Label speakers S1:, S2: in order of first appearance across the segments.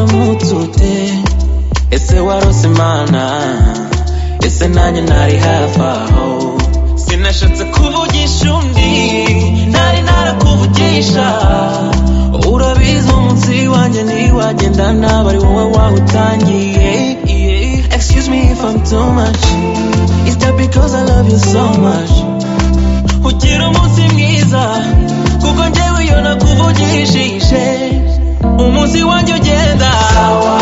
S1: ute ese warose imana ese nanjye ntari hafi aho sinashatse kuvugisha undi ntari narakuvugisha urabizi umunsi wanjye ntiwagendana bari wowe wawutangiye excuse me if I'm too much is that because I love you so much ugira umunsi mwiza kuko njyewe iyo nakuvugishije umunsi wanjye ugenda sawa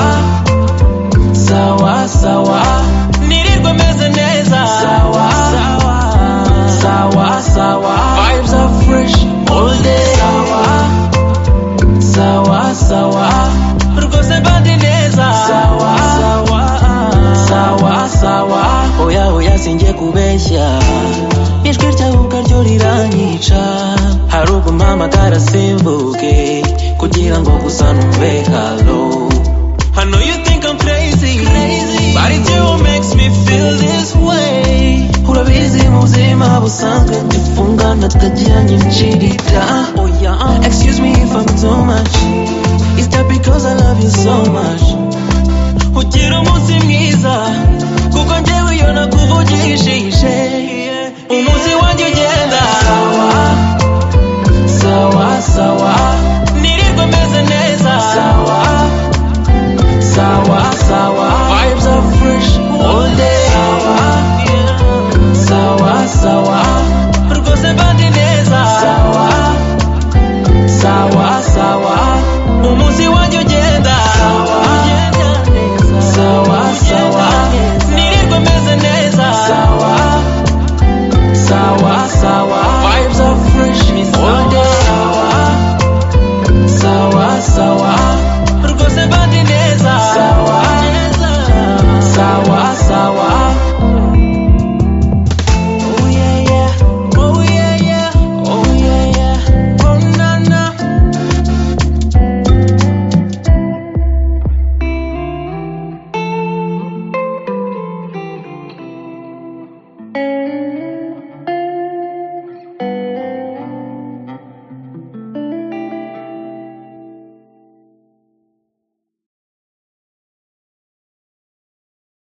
S1: sawa sawa nirirwa meze neza sawa sawa sawa sawa vibes are fresh all day sawa sawa sawa rwose bandi neza sawa sawa sawa sawa oya oya singiye kubeshya ijwi ryawe ubwaryo riranyica hari ubwo mpamagara simbuke kugira ngo gusa numve halo I know you think I'm crazy, crazy. but it's you who makes me feel this way. Urabizi mu buzima busanzwe dufungana tukagira nyinshirita. Oh yeah, excuse me if I'm too much. Is that because I love you so much? Ugira umunsi mwiza, kuko njyewe iyo nakuvugishije. Umunsi wanjye ugenda. Sawa, sawa, sawa.